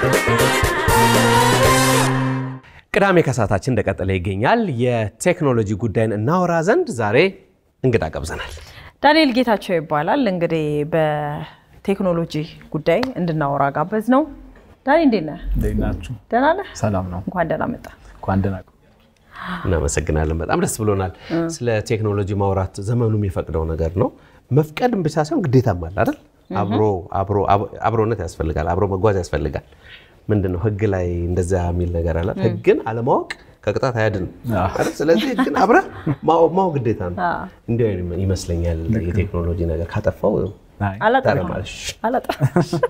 ቅዳሜ ከሰዓታችን እንደቀጠለ ይገኛል። የቴክኖሎጂ ጉዳይን እናወራ ዘንድ ዛሬ እንግዳ ጋብዘናል። ዳንኤል ጌታቸው ይባላል። እንግዲህ በቴክኖሎጂ ጉዳይ እንድናወራ ጋበዝ ነው። ዳኒ እንዴት ነህ? እንዴት ናችሁ? ደህና ነህ? ሰላም ነው። እንኳን ደህና መጣ። እንኳን ደህና ቆያችሁ። እናመሰግናለን። በጣም ደስ ብሎናል። ስለ ቴክኖሎጂ ማውራት ዘመኑ የሚፈቅደው ነገር ነው። መፍቀድም ብቻ ሳይሆን ግዴታም አለ አይደል? አብሮ አብሮ አብሮነት ያስፈልጋል። አብሮ መጓዝ ያስፈልጋል። ምንድን ነው ህግ ላይ እንደዛ የሚል ነገር አለ። ህግን አለማወቅ ከቅጣት አያድንም አይደል? ስለዚህ ህግን አብረህ ማወቅ ማወቅ ግዴታ ነው። እንዲህ አይነት ይመስለኛል የቴክኖሎጂ ነገር ካጠፋው አይ፣ አላጠፋም ታረማለሽ። አላጠፋም።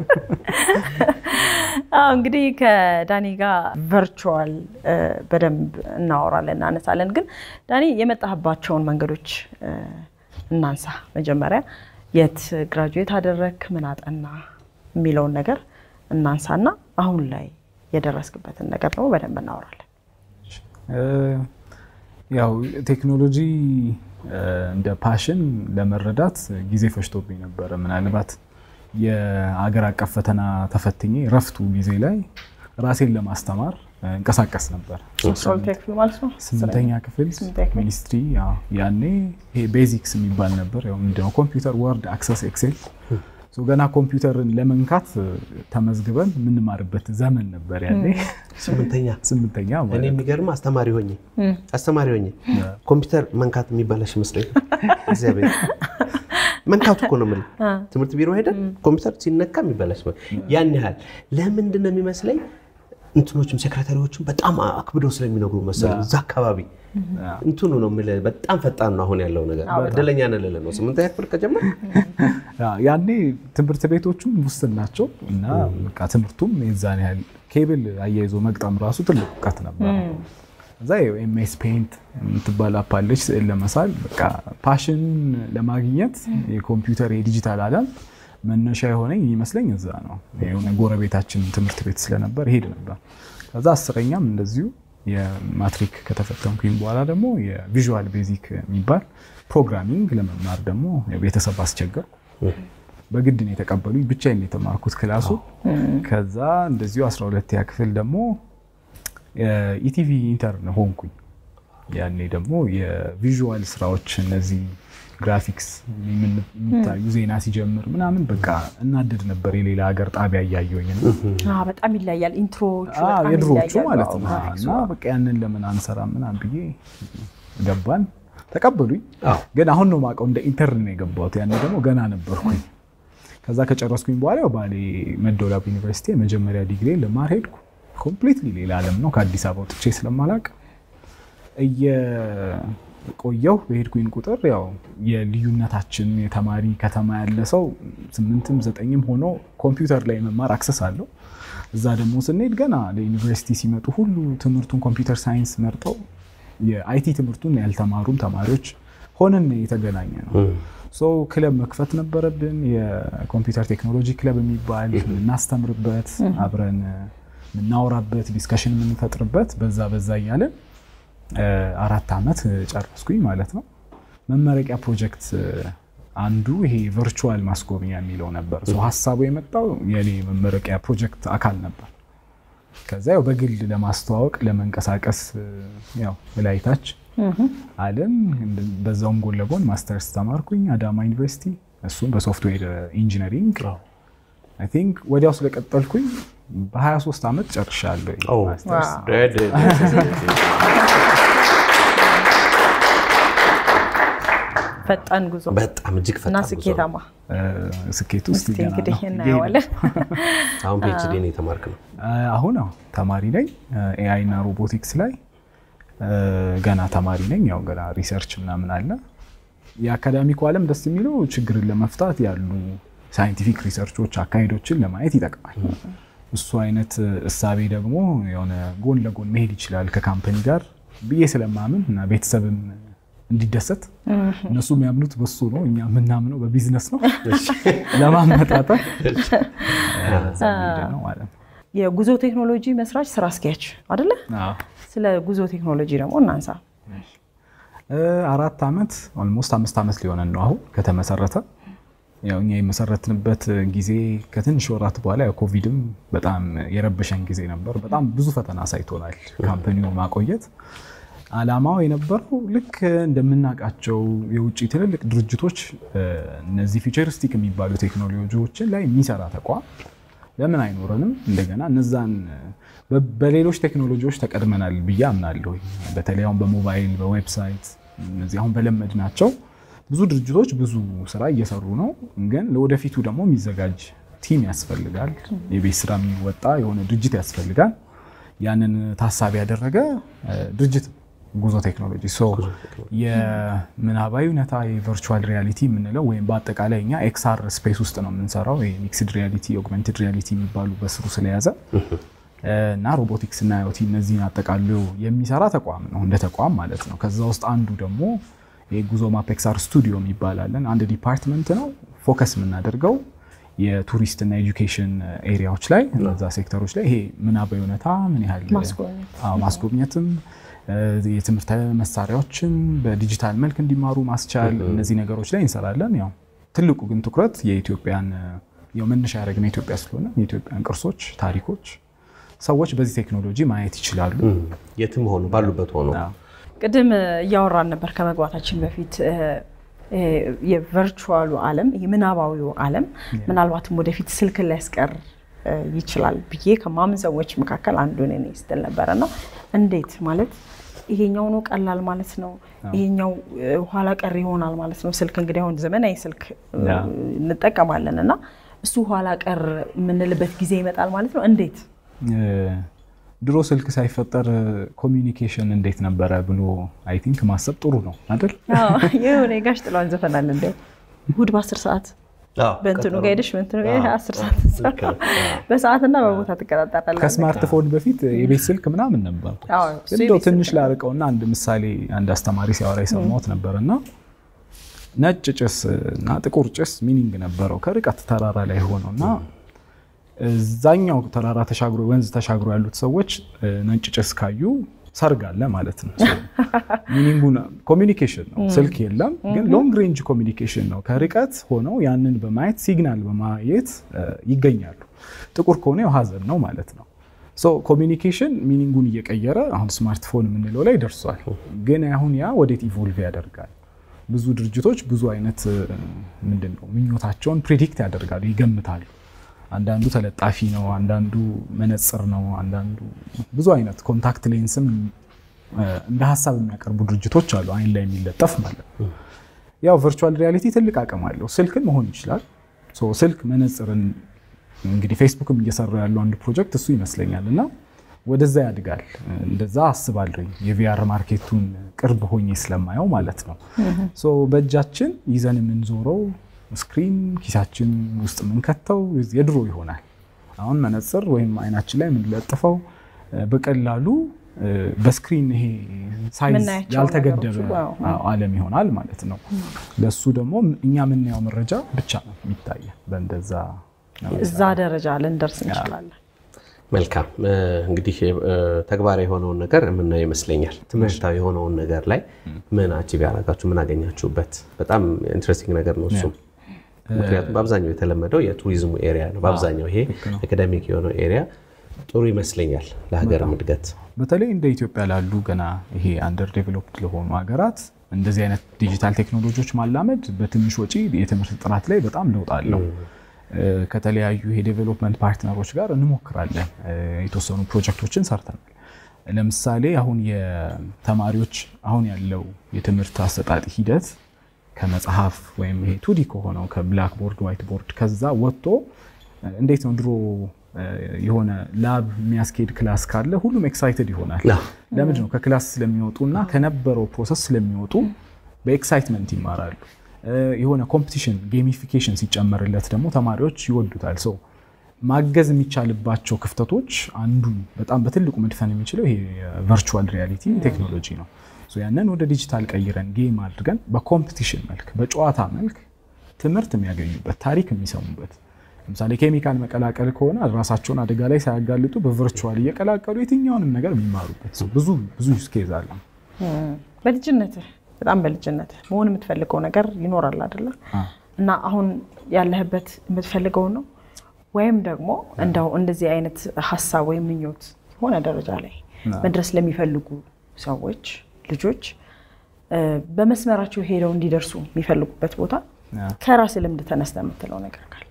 አዎ እንግዲህ ከዳኒ ጋር ቨርቹዋል በደንብ እናወራለን እናነሳለን። ግን ዳኒ የመጣህባቸውን መንገዶች እ፣ እናንሳ። መጀመሪያ የት ግራጁዌት አደረግክ፣ ምን አጠና የሚለውን ነገር እናንሳና አሁን ላይ የደረስክበትን ነገር ደግሞ በደንብ እናወራለን። እ፣ ያው ቴክኖሎጂ እ፣ እንደ ፓሽን ለመረዳት ጊዜ ፈጅቶብኝ ነበረ። ምናልባት የአገር አቀፍ ፈተና ተፈትኜ ረፍቱ ጊዜ ላይ ራሴን ለማስተማር እ፣ እንቀሳቀስ ነበር። ሶልቴ ክፍል ማለት ነው። ስምንተኛ ክፍል ስምንተኛ ክፍል። ሚኒስትሪ ያው ያኔ ይሄ ቤዚክስ የሚባል ነበር። ያው ምንድነው ኮምፒውተር፣ ወርድ፣ አክሰስ፣ ኤክሴል ሶ ገና ኮምፒውተርን ለመንካት እ፣ ተመዝግበን የምንማርበት ዘመን ነበር ያኔ ስምንተኛ ስምንተኛ እኔ ማለት ነው። የሚገርም አስተማሪ ሆኜ አስተማሪ ሆኜ ኮምፒውተር መንካት የሚባለሽ ይመስለኝ እግዚአብሔር መንካቱ እኮ ነው የምልህ። ትምህርት ቢሮ ሄደን ኮምፒውተር ሲነካ የሚበላሽ ያን ያህል ለምንድን ነው የሚመስለኝ እንትኖችም ሴክሬታሪዎችም በጣም አክብደው ስለሚነግሩ መሰለኝ እዛ አካባቢ እንትኑ ነው የምልህ። በጣም ፈጣን ነው አሁን ያለው ነገር። እድለኛ ነን ልልህ ነው። ስምንተኛ ክፍል ከጀመር ያ- ያኔ ትምህርት ቤቶቹም ውስን ናቸው እና በቃ ትምህርቱም የዛን ያህል ኬብል አያይዞ መግጠም ራሱ ትልቅ እውቀት ነበር። እዛ ኤምኤስ ፔንት የምትባል አፕ አለች ስዕል ለመሳል በቃ ፓሽን ለማግኘት የኮምፒውተር የዲጂታል ዓለም መነሻ የሆነኝ ይመስለኝ እዛ ነው። የሆነ ጎረቤታችን ትምህርት ቤት ስለነበር ይሄድ ነበር። ከዛ አስረኛም እንደዚሁ የማትሪክ ከተፈተንኩኝ በኋላ ደግሞ የቪዥዋል ቤዚክ የሚባል ፕሮግራሚንግ ለመማር ደግሞ ቤተሰብ አስቸገርኩ። በግድ ነው የተቀበሉኝ። ብቻዬን ነው የተማርኩት ክላሱ። ከዛ እንደዚሁ 12ኛ ክፍል ደግሞ የኢቲቪ ኢንተርን ሆንኩኝ። ያኔ ደግሞ የቪዥዋል ስራዎች እነዚህ ግራፊክስ የሚታዩ ዜና ሲጀምር ምናምን በቃ እናደድ ነበር የሌላ ሀገር ጣቢያ እያየሁኝ ነው። አዎ፣ በጣም ይለያል። ኢንትሮዎቹ አዎ፣ በጣም የድሮዎቹ ይለያሉ። ማለት አዎ፣ ነው። ግራፊክሱ። እና በቃ ያንን ለምን አንሰራ ምናምን ብዬ ገባን፣ ተቀበሉኝ። አዎ። ግን አሁን ነው የማውቀው እንደ ኢንተርን ነው የገባሁት። ያኔ ደግሞ ገና ነበርኩኝ። ከዛ ከጨረስኩኝ በኋላ ያው ባሌ መደወላቡ ዩኒቨርሲቲ የመጀመሪያ ዲግሪ ልማር ሄድኩ። ኮምፕሊትሊ ሌላ ዓለም ነው። ከአዲስ አበባ ወጥቼ ስለማላቅ እየቆየሁ በሄድኩኝ ቁጥር ያው የልዩነታችን የተማሪ ከተማ ያለ ሰው ስምንትም ዘጠኝም ሆኖ ኮምፒውተር ላይ መማር አክሰስ አለው። እዛ ደግሞ ስንሄድ ገና ለዩኒቨርሲቲ ሲመጡ ሁሉ ትምህርቱን ኮምፒውተር ሳይንስ መርጠው የአይቲ ትምህርቱን ያልተማሩም ተማሪዎች ሆነን የተገናኘ ነው። ሶ ክለብ መክፈት ነበረብን። የኮምፒውተር ቴክኖሎጂ ክለብ የሚባል የምናስተምርበት አብረን የምናወራበት ዲስከሽን የምንፈጥርበት በዛ በዛ እያለን አራት ዓመት ጨረስኩኝ ማለት ነው። መመረቂያ ፕሮጀክት አንዱ ይሄ ቨርቹዋል ማስጎብኛ የሚለው ነበር። ሶ ሀሳቡ የመጣው የኔ መመረቂያ ፕሮጀክት አካል ነበር። ከዛ ያው በግል ለማስተዋወቅ ለመንቀሳቀስ ያው እላይታች አለን። በዛውም ጎን ለጎን ማስተርስ ተማርኩኝ አዳማ ዩኒቨርሲቲ፣ እሱም በሶፍትዌር ኢንጂነሪንግ አይ ቲንክ ወዲያው ስለቀጠልኩኝ በ23 ዓመት ጨርሻለሁ ማስተርስ። ፈጣን ጉዞ በጣም እጅግ እና ፈጣን ጉዞ ነው። ስኬታማ። ስኬቱ ውስጥ እስቲ እንግዲህ እናየዋለን። አሁን ፒኤችዲ ነው የተማርክ ነው። አሁን አዎ ተማሪ ነኝ። ኤአይ እና ሮቦቲክስ ላይ ገና ተማሪ ነኝ። ያው ገና ሪሰርች ምናምን አለ። የአካዳሚኩ ዓለም ደስ የሚለው ችግርን ለመፍታት ያሉ ሳይንቲፊክ ሪሰርቾች አካሄዶችን ለማየት ይጠቅማል። እሱ አይነት እሳቤ ደግሞ የሆነ ጎን ለጎን መሄድ ይችላል ከካምፓኒ ጋር ብዬ ስለማምን እና ቤተሰብም እንዲደሰት እነሱ የሚያምኑት በሱ ነው፣ እኛ የምናምነው በቢዝነስ ነው። ለማመጣጠር በዛ መሄድ ነው ማለት ነው። የጉዞ ቴክኖሎጂ መስራች ስራ አስኪያጅ አደለ? አዎ። ስለ ጉዞ ቴክኖሎጂ ደግሞ እናንሳ። አራት ዓመት ኦልሞስት አምስት ዓመት ሊሆነን ነው አሁን ከተመሰረተ። ያው እኛ የመሰረትንበት ጊዜ ከትንሽ ወራት በኋላ ያው ኮቪድም በጣም የረበሸን ጊዜ ነበር። በጣም ብዙ ፈተና አሳይቶናል ካምፓኒውን ማቆየት። አላማው የነበረው ልክ እንደምናውቃቸው የውጭ ትልልቅ ድርጅቶች እነዚህ ፊውቸሪስቲክ የሚባሉ ቴክኖሎጂዎችን ላይ የሚሰራ ተቋም ለምን አይኖረንም? እንደገና እነዛን በሌሎች ቴክኖሎጂዎች ተቀድመናል ብዬ አምናለሁ። በተለይ አሁን በሞባይል በዌብሳይት እነዚህ አሁን በለመድ ናቸው ብዙ ድርጅቶች ብዙ ስራ እየሰሩ ነው። ግን ለወደፊቱ ደግሞ የሚዘጋጅ ቲም ያስፈልጋል። የቤት ስራ የሚወጣ የሆነ ድርጅት ያስፈልጋል። ያንን ታሳቢ ያደረገ ድርጅት ጉዞ ቴክኖሎጂ የምናባዊ እውነታ የቨርቹዋል ሪያሊቲ የምንለው ወይም በአጠቃላይ እኛ ኤክስአር ስፔስ ውስጥ ነው የምንሰራው። ሚክስድ ሪያሊቲ፣ ኦግመንትድ ሪያሊቲ የሚባሉ በስሩ ስለያዘ እና ሮቦቲክስ እና አዮቲ እነዚህን አጠቃሎ የሚሰራ ተቋም ነው እንደ ተቋም ማለት ነው። ከዛ ውስጥ አንዱ ደግሞ የጉዞ ማፕ ኤክስአር ስቱዲዮ የሚባላለን አንድ ዲፓርትመንት ነው። ፎከስ የምናደርገው የቱሪስት እና ኤጁኬሽን ኤሪያዎች ላይ እነዛ ሴክተሮች ላይ ይሄ ምናባዊ እውነታ ምን ያህል ማስጎብኘትም የትምህርት መሳሪያዎችን በዲጂታል መልክ እንዲማሩ ማስቻል እነዚህ ነገሮች ላይ እንሰራለን። ያው ትልቁ ግን ትኩረት የኢትዮጵያን ያው መነሻ ያደረግነው ኢትዮጵያ ስለሆነ የኢትዮጵያን ቅርሶች፣ ታሪኮች ሰዎች በዚህ ቴክኖሎጂ ማየት ይችላሉ። የትም ሆኑ ባሉበት ሆኖ ቅድም እያወራን ነበር ከመግባታችን በፊት የቨርቹዋሉ ዓለም የምናባዊው ዓለም ምናልባትም ወደፊት ስልክን ሊያስቀር ይችላል ብዬ ከማምን ሰዎች መካከል አንዱ ነኝ ስትል ነበረ እና እንዴት ማለት ይሄኛው ነው ቀላል ማለት ነው፣ ይሄኛው ኋላ ቀር ይሆናል ማለት ነው። ስልክ እንግዲህ አሁን ዘመናዊ ስልክ እንጠቀማለን እና እሱ ኋላ ቀር የምንልበት ጊዜ ይመጣል ማለት ነው። እንዴት ድሮ ስልክ ሳይፈጠር ኮሚኒኬሽን እንዴት ነበረ ብሎ አይ ቲንክ ማሰብ ጥሩ ነው አይደል? የሆነ የጋሽ ጥላሁን ዘፈናል እንደ እሑድ በአስር ሰዓት በእንትኑ ጋር ሄደሽ በእንትኑ ጋር ሄደሽ አስር ሰዓት በሰዓትና በቦታ ትቀጣጠራለህ። ከስማርትፎን በፊት የቤት ስልክ ምናምን ነበር። እንደው ትንሽ ላርቀውና አንድ ምሳሌ አንድ አስተማሪ ሲያወራ የሰማሁት ነበር እና ነጭ ጭስ እና ጥቁር ጭስ ሚኒንግ ነበረው ከርቀት ተራራ ላይ ሆነው እና እዛኛው ተራራ ተሻግሮ ወንዝ ተሻግሮ ያሉት ሰዎች ነጭ ጭስ ካዩ ሰርግ አለ ማለት ነው። ሚኒንጉ ኮሚኒኬሽን ነው። ስልክ የለም ግን ሎንግ ሬንጅ ኮሚኒኬሽን ነው። ከርቀት ሆነው ያንን በማየት ሲግናል በማየት ይገኛሉ። ጥቁር ከሆነ ያው ሀዘን ነው ማለት ነው። ኮሚኒኬሽን ሚኒንጉን እየቀየረ አሁን ስማርትፎን የምንለው ላይ ደርሷል። ግን አሁን ያ ወዴት ኢቮልቭ ያደርጋል? ብዙ ድርጅቶች ብዙ አይነት ምንድን ነው ምኞታቸውን ፕሪዲክት ያደርጋሉ፣ ይገምታሉ። አንዳንዱ ተለጣፊ ነው፣ አንዳንዱ መነጽር ነው፣ አንዳንዱ ብዙ አይነት ኮንታክት ሌንስም እንደ ሀሳብ የሚያቀርቡ ድርጅቶች አሉ፣ አይን ላይ የሚለጠፍ ማለት ነው። ያው ቨርቹዋል ሪያሊቲ ትልቅ አቅም አለው። ስልክን መሆን ይችላል። ስልክ መነጽርን እንግዲህ ፌስቡክም እየሰራ ያለው አንዱ ፕሮጀክት እሱ ይመስለኛል እና ወደዛ ያድጋል። እንደዛ አስባለሁኝ የቪአር ማርኬቱን ቅርብ ሆኜ ስለማየው ማለት ነው። በእጃችን ይዘን የምንዞረው ስክሪን ኪሳችን ውስጥ የምንከተው የድሮ ይሆናል። አሁን መነጽር ወይም አይናችን ላይ የምንለጥፈው በቀላሉ በስክሪን ይሄ ሳይዝ ያልተገደበ ዓለም ይሆናል ማለት ነው። ለሱ ደግሞ እኛ የምናየው መረጃ ብቻ ነው የሚታየ። በእንደዛ እዛ ደረጃ ልንደርስ እንችላለን። መልካም እንግዲህ ተግባራዊ የሆነውን ነገር የምናየው ይመስለኛል። ትምህርታዊ የሆነውን ነገር ላይ ምን አቺቭ ያደረጋችሁ ምን አገኛችሁበት? በጣም ኢንትረስቲንግ ነገር ነው እሱም ምክንያቱም በአብዛኛው የተለመደው የቱሪዝሙ ኤሪያ ነው። በአብዛኛው ይሄ አካዳሚክ የሆነው ኤሪያ ጥሩ ይመስለኛል ለሀገርም እድገት። በተለይ እንደ ኢትዮጵያ ላሉ ገና ይሄ አንደር ዴቨሎፕድ ለሆኑ ሀገራት እንደዚህ አይነት ዲጂታል ቴክኖሎጂዎች ማላመድ በትንሽ ወጪ የትምህርት ጥራት ላይ በጣም ለውጥ አለው። ከተለያዩ የዴቨሎፕመንት ፓርትነሮች ጋር እንሞክራለን። የተወሰኑ ፕሮጀክቶችን ሰርተናል። ለምሳሌ አሁን የተማሪዎች አሁን ያለው የትምህርት አሰጣጥ ሂደት ከመጽሐፍ ወይም ይሄ ቱዲ ከሆነው ከብላክ ቦርድ ዋይት ቦርድ ከዛ ወጥቶ እንዴት ነው ድሮ የሆነ ላብ የሚያስኬድ ክላስ ካለ ሁሉም ኤክሳይትድ ይሆናል። ለምንድን ነው? ከክላስ ስለሚወጡ እና ከነበረው ፕሮሰስ ስለሚወጡ በኤክሳይትመንት ይማራሉ። የሆነ ኮምፒቲሽን ጌሚፊኬሽን ሲጨመርለት ደግሞ ተማሪዎች ይወዱታል። ሰው ማገዝ የሚቻልባቸው ክፍተቶች አንዱ በጣም በትልቁ መድፈን የሚችለው ይሄ ቨርቹዋል ሪያሊቲ ቴክኖሎጂ ነው። ያንን ወደ ዲጂታል ቀይረን ጌም አድርገን በኮምፒቲሽን መልክ በጨዋታ መልክ ትምህርት የሚያገኙበት ታሪክ የሚሰሙበት ለምሳሌ ኬሚካል መቀላቀል ከሆነ ራሳቸውን አደጋ ላይ ሳያጋልጡ በቨርቹዋል እየቀላቀሉ የትኛውንም ነገር የሚማሩበት ብዙ ብዙ ዩዝ ኬዝ አለ። በልጅነትህ በጣም በልጅነትህ መሆን የምትፈልገው ነገር ይኖራል አይደለ? እና አሁን ያለህበት የምትፈልገውን ነው ወይም ደግሞ እንደው እንደዚህ አይነት ሀሳብ ወይም ምኞት የሆነ ደረጃ ላይ መድረስ ለሚፈልጉ ሰዎች ልጆች እ፣ በመስመራቸው ሄደው እንዲደርሱ የሚፈልጉበት ቦታ ከራስ ልምድ ተነስተ የምትለው ነገር ካለ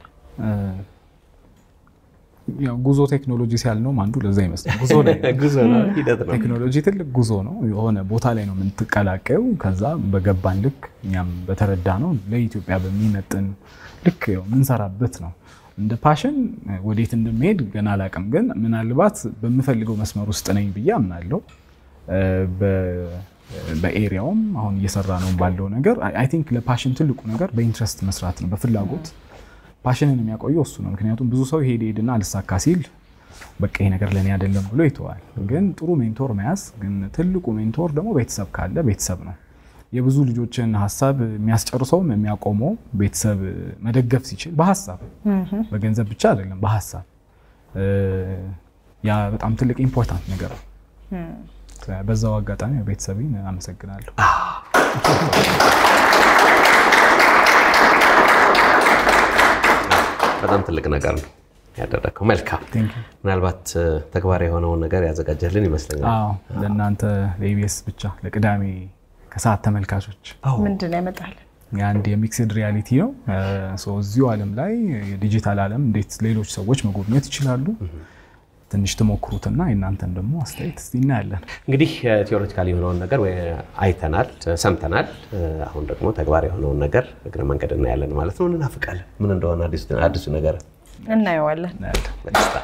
ያው ጉዞ ቴክኖሎጂ ሲያልነውም አንዱ ለዛ ይመስላል። ጉዞ ላይ ነው። ጉዞ ነው፣ ሂደት ነው። ቴክኖሎጂ ትልቅ ጉዞ ነው። የሆነ ቦታ ላይ ነው የምትቀላቀዩ። ከዛ በገባን ልክ እኛም በተረዳ ነው ለኢትዮጵያ በሚመጥን ልክ ያው የምንሰራበት ነው። እንደ ፓሽን ወዴት እንደሚሄድ ገና አላውቅም፣ ግን ምናልባት በምፈልገው መስመር ውስጥ ነኝ ብዬ አምናለሁ። እ፣ በ- በኤሪያውም አሁን እየሰራ ነው ባለው ነገር አይ ቲንክ ለፓሽን ትልቁ ነገር በኢንትረስት መስራት ነው፣ በፍላጎት ፓሽንን የሚያቆየው እሱ ነው። ምክንያቱም ብዙ ሰው ሄድ ሄድና አልሳካ ሲል በቃ ይሄ ነገር ለእኔ አይደለም ብሎ ይተዋል። ግን ጥሩ ሜንቶር መያዝ ግን ትልቁ ሜንቶር ደግሞ ቤተሰብ ካለ ቤተሰብ ነው። የብዙ ልጆችን ሀሳብ የሚያስጨርሰውም የሚያቆመው ቤተሰብ መደገፍ ሲችል በሀሳብ በገንዘብ ብቻ አይደለም፣ በሀሳብ እ፣ ያ በጣም ትልቅ ኢምፖርታንት ነገር ነው። በዛው አጋጣሚ ቤተሰቤን አመሰግናለሁ። በጣም ትልቅ ነገር ነው ያደረግከው። መልካም። Thank you። ምናልባት እ፣ ተግባራዊ የሆነውን ነገር ያዘጋጀልን ይመስለኛል። አዎ ለእናንተ ለኢቢኤስ ብቻ ለቅዳሜ ከሰዓት ተመልካቾች ምንድን ነው ያመጣልን? የአንድ የሚክስድ ሪያሊቲ ነው። ሶ እዚሁ ዓለም ላይ የዲጂታል ዓለም እንዴት ሌሎች ሰዎች መጎብኘት ይችላሉ ትንሽ ትሞክሩትና የእናንተን ደግሞ አስተያየት እስቲ እናያለን። እንግዲህ ቲዎሬቲካል የሆነውን ነገር ወይ አይተናል፣ ሰምተናል። እ፣ አሁን ደግሞ ተግባራዊ የሆነውን ነገር እግረ መንገድ እናያለን ማለት ነው። እንናፍቃለን ምን እንደሆነ አዲሱ- አዲሱ ነገር እናየዋለን። እናያለን። በደስታ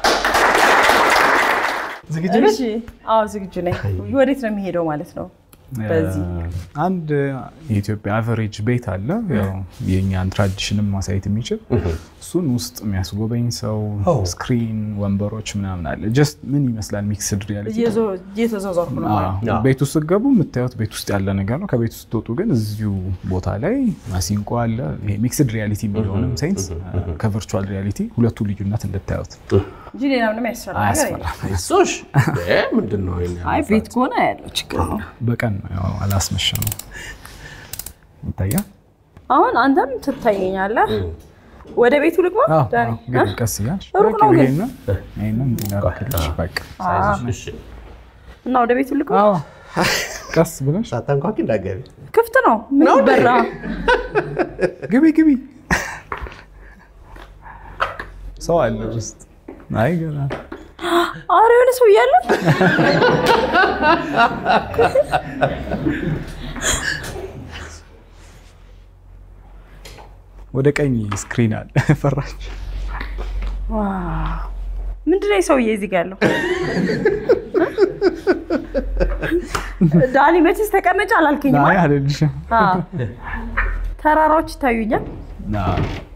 እሺ፣ አዎ ዝግጁ ነኝ። ወዴት ነው የሚሄደው ማለት ነው? በዚህ አንድ የኢትዮጵያ አቨሬጅ ቤት አለ። ያው የእኛን ትራዲሽንም ማሳየት የሚችል እሱን ውስጥ የሚያስጎበኝ ሰው ስክሪን፣ ወንበሮች ምናምን አለ። ጀስት ምን ይመስላል ሚክስድ ሪያሊቲ እየዞ- እየተዟዟርኩ ነው ማለት ነው። ቤት ውስጥ ስትገቡ የምታዩት ቤት ውስጥ ያለ ነገር ነው። ከቤት ውስጥ ስትወጡ ግን እዚሁ ቦታ ላይ ማሲንቆ አለ። ይሄ ሚክስድ ሪያሊቲ የሚለውንም ሴንስ ከቨርቹዋል ሪያሊቲ ሁለቱ ልዩነት እንድታዩት እንጂ ሌላ ምንም ያስፈራ ነገር የለም። አያስፈራም። እሱሽ እ፣ ምንድን ነው ይሄን አይ ያህል ቤት ከሆነ ያለው ችግር ነው። በቀን ነው ያው አላስመሸ ነው ይታያል። አሁን አንተም ትታየኛለህ። ወደ ቤቱ ልግባ አዎ፣ ዳኒ? አዎ፣ ግን ቀስ እያልሽ ሩቅ ነው ግን። ይሄንን ይሄንን እንዲናረክልሽ በቃ ሳይዝሽ? እሺ። እና ወደ ቤቱ ልግባ። አዎ፣ ቀስ ብለሽ ሳታንኳኪ እንዳትገቢ። ክፍት ነው። ምን ይበራ? ግቢ ግቢ። ሰው አለ ውስጥ። አይ ገና ኧረ የሆነ ሰው እያለ ወደ ቀኝ ስክሪን አለ። ፈራች። ምንድን ነው የሰውዬ እዚህ ጋ ያለው? ዳኒ መቼስ ተቀመጭ አላልከኝም? አይ አልልሽም። አዎ። ተራራዎች ይታዩኛል። አዎ።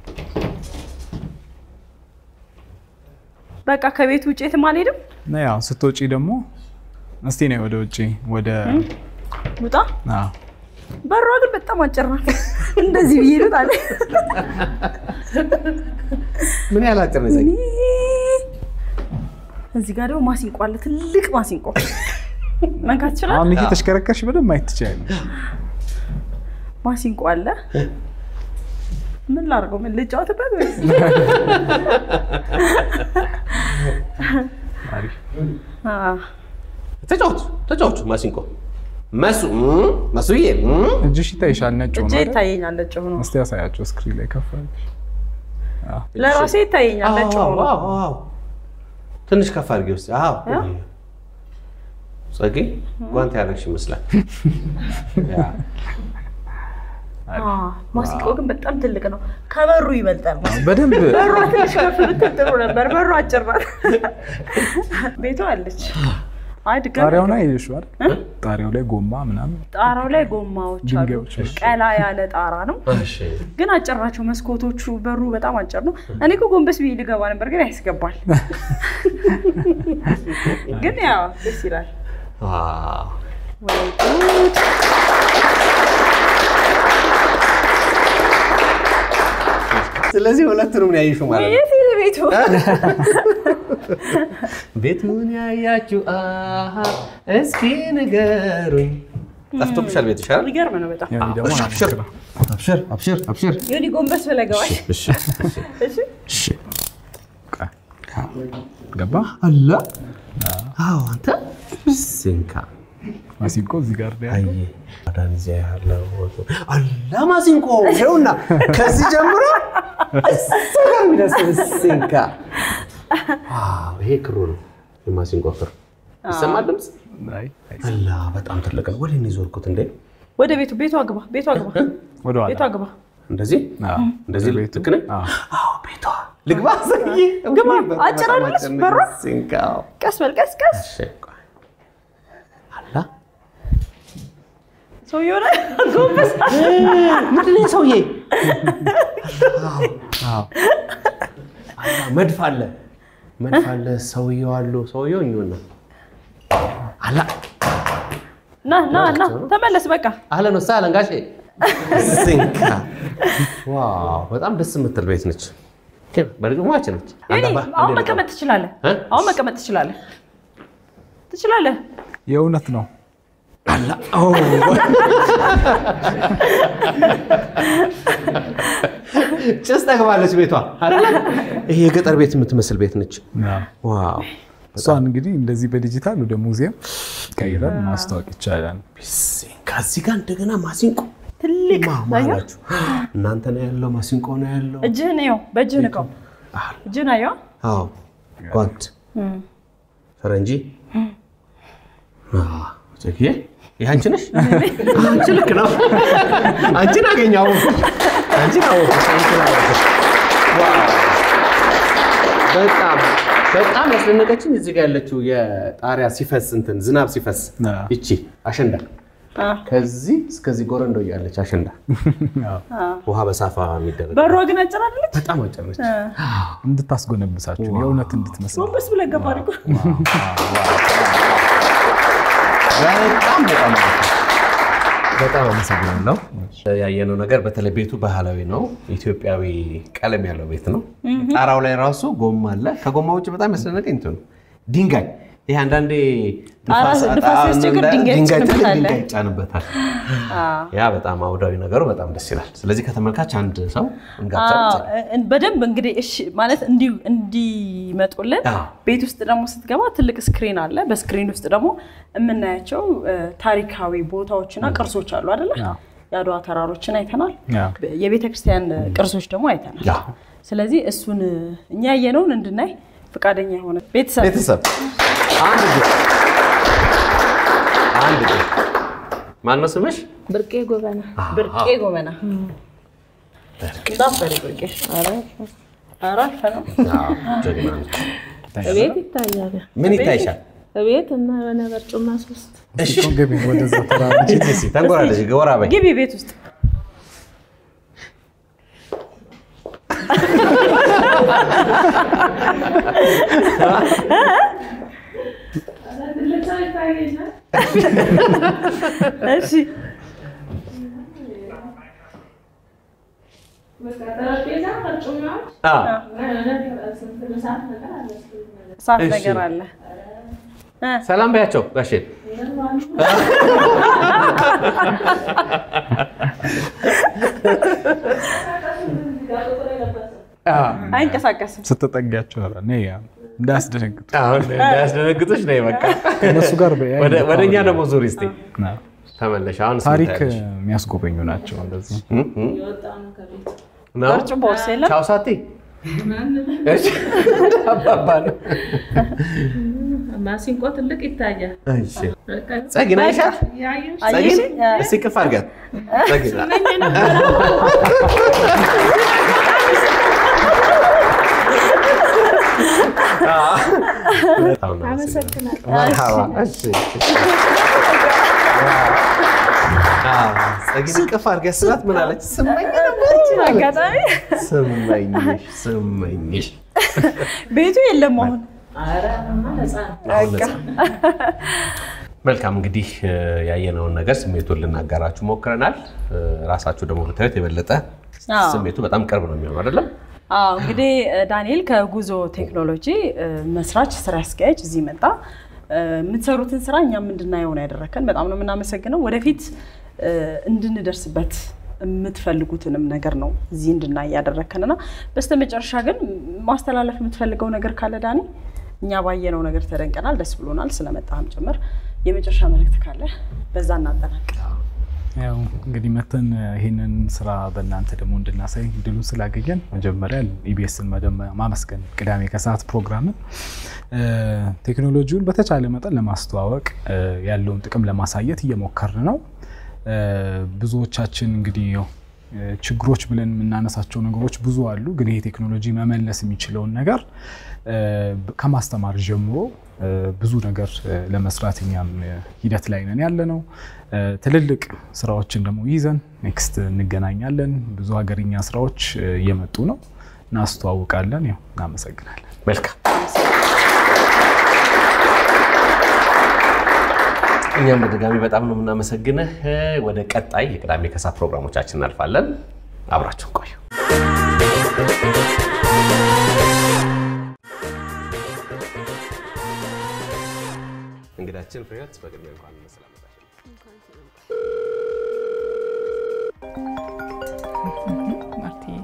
በቃ ከቤቱ ውጭ የትም አልሄድም። እና ያው ስትወጪ ደግሞ እስቲ ነይ ወደ ውጪ ወደ ውጣ። አዎ በሯ ግን በጣም አጭር ናት። እንደዚህ ብዬ ልውጣ አለ። ምን ያህል አጭር ነው የዘጊ? እዚህ ጋር ደግሞ ማሲንቆ አለ፣ ትልቅ ማሲንቆ መንካት ይችላል። አሁን እየተሽከረከርሽ በደንብ ማየት ትችያለሽ። ማሲንቆ አለ። ምን ላድርገው? ምን ልጫወትበት ወይስ? አሪፍ አዎ። ተጫወቱ ተጫወቱ። ማሲንቆ መሱ እም፣ መሱዬ እም። እጅሽ ይታይሻል ነጭ ሆኖ እጄ አይደል? ይታየኛል ነጭ ሆኖ፣ እስቲ ያሳያቸው ስክሪን ላይ ከፍ አድርገሽ። አዎ ለራሴ ይታየኛል ነጭ አዎ፣ ሆኖ። አዎ፣ አዎ። ትንሽ ከፍ አድርጌ ውስጥ አዎ ጸጌ ጓንት ያደረግሽ ይመስላል። ያ። አዎ፣ ማሲንቆ ግን በጣም ትልቅ ነው። ከበሩ ይበልጣል። በደንብ በሯ ትንሽ ከፍ ብትል ጥሩ ነበር። በሯ አጭር ናት። ቤቷ አለች። አይ ድጋሚ ጣሪያው ላይ ይልሽ አይደል? ጣሪያው ላይ ጎማ ምናምን ጣራው ላይ ጎማዎች አሉ። ድንጋዮች፣ እሺ። ቀላ ያለ ጣራ ነው፣ እሺ። ግን አጭር ናቸው መስኮቶቹ። በሩ በጣም አጭር ነው። እኔ እኮ ጎንበስ ብዬ ልገባ ነበር፣ ግን ያስገባል። ግን ያው ደስ ይላል። ዋው። ወይ ጉድ! ስለዚህ ሁለቱንም ነው ያየሽው ማለት ነው። የት ሄደ ቤቱ? ቤቱን ያያችሁ አሃ፣ እስኪ ንገሩኝ። ጠፍቶብሻል ቤትሽ አይደል? የሚገርም ነው በጣም። ያኔ ደግሞ እሺ፣ ናፍቅ ነው። አብሽር አብሽር አብሽር። ዮኒ ጎንበስ ብለህ ገባሽ። እሺ እሺ እሺ። ገባ አላ አዎ፣ አንተ ሲንካ ማሲንቆ እዚህ ጋር ነው ያለው። አየ አዳን እዚያ ያለው አላ ማሲንቆ ይኸውና፣ ከዚህ ጀምሮ እዛ ጋር የሚደርስ ሲንካ። ዋው! ይሄ ክሩ ነው የማሲንቆ ክር። ይሰማል ድምፅ? አይ፣ አይ፣ አላ በጣም ትልቅ ነው። ወደ እኔ ዞርኩት እንዴ! ወደ ቤቱ ቤቱ አግባ ቤቱ አግባ ወደ ኋላ ቤቱ አግባ። እንደዚህ አዎ፣ እንደዚህ ቤቱ። ልክ ነኝ? አዎ። አዎ፣ ቤቷ ልግባ። ሰውዬ ግባ። በጣም አጭር አይደለች አጭር በሯ? ሲንካ። ቀስ በል ቀስ ቀስ። እሺ፣ ቆይ። አላ ሰውዬው ላይ ጎንበስ ምንድን ነው ሰውዬ? አዎ፣ አዎ። አላ መድፍ አለ መድፍ አለ። ሰውየው አሉ ሰውየው እኙና አላ ና ና ና ተመለስ በቃ አህለን ወሰህለን ጋሼ ሲንካ። ዋው በጣም ደስ የምትል ቤት ነች። በርግማች ነች። ዮኒ አላባ፣ አሁን እንዴት መቀመጥ ትችላለህ እ? አሁን መቀመጥ ትችላለህ ትችላለህ የእውነት ነው። አላ ኦ፣ ጭስ ጠግባለች ቤቷ አይደለ? ይሄ የገጠር ቤት የምትመስል ቤት ነች። ዋው እሷን እንግዲህ እንደዚህ በዲጂታል ወደ ሙዚየም ቀይረን ማስታወቅ ይቻላል። ከዚህ ጋር እንደገና ማሲንቆ ትልቅ ማማላችሁ እናንተ ነው ያለው፣ ማሲንቆ ነው ያለው። እጅህን ይኸው በእጅህ ንቀው እጅህን አየዋ አዎ ጓንት ፈረንጂ አዎ፣ ጨክዬ ይህ አንቺ ነሽ? አንቺ ልክ ነው። አንቺን አገኘሁ አወኩሽ። አንቺን አወኩሽ። አንቺን አወኩሽ። ዋው! በጣም በጣም ያስደነቀችኝ እዚህ ጋር ያለችው የጣሪያ ሲፈስ እንትን ዝናብ ሲፈስ አዎ። ይቺ አሸንዳ ከዚህ እስከዚህ ጎረንዶ እያለች አሸንዳ ውሃ በሳፋ የሚደረግ በሯ ግን አጭር አይደለች በጣም አጭር ነች። እንድታስጎነብሳችሁ የእውነት እንድትመስል ጎንበስ ብለህ ገባ አድርጎ በጣም በጣም በጣም አመሰግናለሁ። ያየነው ነገር በተለይ ቤቱ ባህላዊ ነው። ኢትዮጵያዊ ቀለም ያለው ቤት ነው። ጣራው ላይ ራሱ ጎማ አለ። ከጎማ ውጭ በጣም ያስደነቀኝ እንትን ነው ድንጋይ። ይሄ አንዳንዴ ጣራ ንፋስ- ንፋስ ሲያስቸግር ጣራ- ድንጋይ ድንጋይ ትልቅ ትጭንበታለህ። ድንጋይ ይጫንበታል። ያ በጣም አውዳዊ ነገሩ በጣም ደስ ይላል። ስለዚህ ከተመልካች አንድ ሰው እንጋብዛ አዎ፣ ብቻ። እ- በደንብ እንግዲህ እሺ ማለት እንዲ እንዲመጡልን አዎ። ቤት ውስጥ ደግሞ ስትገባ ትልቅ ስክሪን አለ። በስክሪን ውስጥ ደግሞ የምናያቸው እ፣ ታሪካዊ ቦታዎችና ቅርሶች አሉ አይደለ? አዎ። የአድዋ ተራሮችን አይተናል። አዎ። የቤተ ክርስቲያን ቅርሶች ደግሞ አይተናል። ያ ስለዚህ እሱን እኛ ያየነውን እንድናይ ፈቃደኛ የሆነ ቤተሰብ ቤተሰብ አንድ ጊዜ አንድ ጊዜ ማን ነው ስምሽ? ብርቄ ጎበና ብርቄ ጎበና እንዳፈሪ ብርቄ ኧረ አልፈነው። አዎ፣ ጀግና ነች። እቤት ይታያል። ምን ይታይሻል? እቤት እና የሆነ በርጩማ ሶስት እሺ ገቢ ወደዛ ተራራ ተንጎራለች። ጎራ በይ። ግቢ ቤት ውስጥ እሺ አዎ። እሳት እሺ። ነገር አለ። ሰላም በያቸው ጋሼ። አይንቀሳቀስም። ስትጠጊያቸው ኧረ ነይ ያ እንዳያስደነግጡ አሁን እንዳያስደነግጡሽ ነይ በቃ። ከእነሱ ጋር በያ ወደ- ወደ እኛ ደግሞ ዙሪ እስኪ አዎ። ተመለሽ። አሁን ታሪክ ስንት የሚያስጎበኙ ናቸው እንደዚህ ያለሽ? እ? ነው? በርጭቦስ የለም? ቻው ሳቲ እሺ። አባባ ነው። ማሲንቆ ትልቅ ይታያል። እሺ። ጸጊ ነይ አይሻት? ጸጊ አየሽ? እስኪ ቅፍ አድርጊያት። ጸጊ በጣም ነው አመሰግናለሁ። መርሃባ። እሺ። አዎ፣ ጸጊን ቅፍ አድርጊያት ስላት ምን አለች? ስመኝ እችን አጋጣሚ ስመኝሽ ስመኝሽ ቤቱ የለም አሁን ኧረ እማ ነፃ ነው። አሁን ነፃ። መልካም እንግዲህ እ፣ ያየነውን ነገር ስሜቱን ልናጋራችሁ ሞክረናል። እ፣ ራሳችሁ ደግሞ ብታዩት የበለጠ አዎ። ስሜቱ በጣም ቅርብ ነው የሚሆነው አይደለም? አዎ እንግዲህ እ፣ ዳንኤል ከጉዞ ቴክኖሎጂ እ፣ መስራች ስራ አስኪያጅ እዚህ መጣ። እ፣ የምትሰሩትን ስራ እኛም እንድናየው ነው ያደረከን። በጣም ነው የምናመሰግነው። ወደፊት እ፣ እንድንደርስበት የምትፈልጉትንም ነገር ነው እዚህ እንድናይ ያደረከንና በስተመጨረሻ ግን ማስተላለፍ የምትፈልገው ነገር ካለ ዳኒ፣ እኛ ባየነው ነገር ተደንቀናል፣ ደስ ብሎናል፣ ስለመጣህም ጭምር የመጨረሻ መልእክት ካለ በዛ እናጠናቅ። ያው እንግዲህ መተን ይህንን ስራ በእናንተ ደግሞ እንድናሳይ ድሉን ስላገኘን መጀመሪያ ኢቢኤስን ማመስገን ቅዳሜ ከሰዓት ፕሮግራምን ቴክኖሎጂውን በተቻለ መጠን ለማስተዋወቅ ያለውን ጥቅም ለማሳየት እየሞከርን ነው። ብዙዎቻችን እንግዲህ ያው ችግሮች ብለን የምናነሳቸው ነገሮች ብዙ አሉ። ግን ይሄ ቴክኖሎጂ መመለስ የሚችለውን ነገር ከማስተማር ጀምሮ ብዙ ነገር ለመስራት እኛም ሂደት ላይ ነን ያለ ነው። ትልልቅ ስራዎችን ደግሞ ይዘን ኔክስት እንገናኛለን። ብዙ ሀገርኛ ስራዎች እየመጡ ነው፣ እናስተዋውቃለን። ያው እናመሰግናለን። መልካም እኛም በድጋሚ በጣም ነው የምናመሰግንህ። ወደ ቀጣይ የቅዳሜ ከሰዓት ፕሮግራሞቻችን እናልፋለን። አብራችሁን ቆዩ። እንግዳችን ፍሬህይወት በቅድሚያ እንኳን በሰላም መጣሽ። ማርቲዬ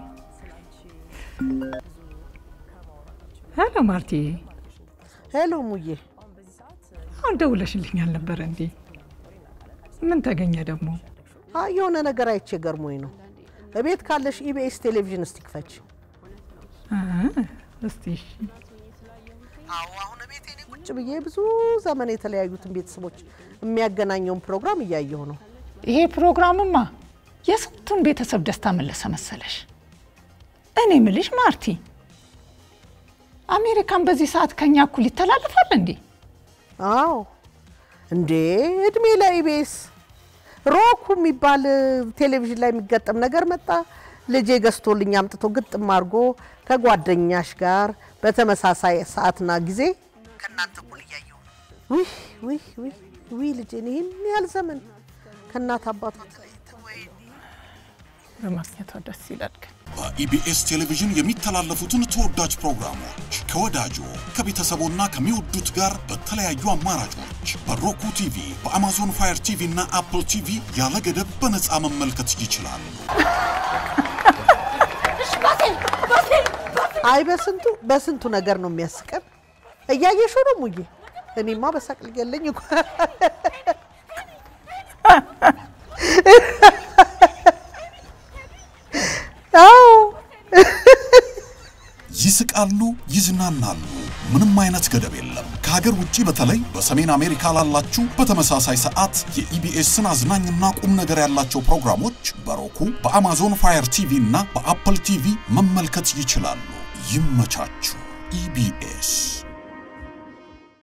ሄሎ ማርቲዬ፣ ሄሎ ሙዬ፣ አሁን ደውለሽልኝ አልነበረ እንዴ? ምን ተገኘ ደግሞ? አይ የሆነ ነገር አይቼ ገርሞኝ ነው። እቤት ካለሽ ኢቢኤስ ቴሌቪዥን እስቲ ክፈች። አ፣ እስቲ እሺ። አዎ አሁን እቤት እኔ ቁጭ ብዬ ብዙ ዘመን የተለያዩትን ቤተሰቦች የሚያገናኘውን ፕሮግራም እያየሁ ነው። ይሄ ፕሮግራምማ የስንቱን ቤተሰብ ደስታ መለሰ መሰለሽ። እኔ ምልሽ ማርቲ፣ አሜሪካን በዚህ ሰዓት ከኛ እኩል ይተላለፋል እንዴ? አዎ እንዴ እድሜ ለኢቢኤስ ሮኩ የሚባል ቴሌቪዥን ላይ የሚገጠም ነገር መጣ። ልጄ ገዝቶልኝ አምጥቶ ግጥም አድርጎ ከጓደኛሽ ጋር በተመሳሳይ ሰዓትና ጊዜ ከእናንተ እኩል እያየሁ ነው። ውይ ውይ ውይ ውይ ልጄን ይህን ያህል ዘመን ከእናት አባቷ ተለይተው ወይኔ በማግኘቷ ደስ ይላል ግን በኢቢኤስ ቴሌቪዥን የሚተላለፉትን ተወዳጅ ፕሮግራሞች ከወዳጆ ከቤተሰቦና ከሚወዱት ጋር በተለያዩ አማራጮች በሮኩ ቲቪ፣ በአማዞን ፋየር ቲቪ እና አፕል ቲቪ ያለ ገደብ በነፃ መመልከት ይችላሉ። አይ በስንቱ በስንቱ ነገር ነው የሚያስቀን። እያየሽው ነው ሙዬ። እኔማ በሳቅ ልገለኝ እኮ አዎ ይስቃሉ፣ ይዝናናሉ። ምንም አይነት ገደብ የለም። ከሀገር ውጭ በተለይ በሰሜን አሜሪካ ላላችሁ በተመሳሳይ ሰዓት የኢቢኤስን አዝናኝና ቁም ነገር ያላቸው ፕሮግራሞች በሮኩ በአማዞን ፋየር ቲቪ እና በአፕል ቲቪ መመልከት ይችላሉ። ይመቻችሁ። ኢቢኤስ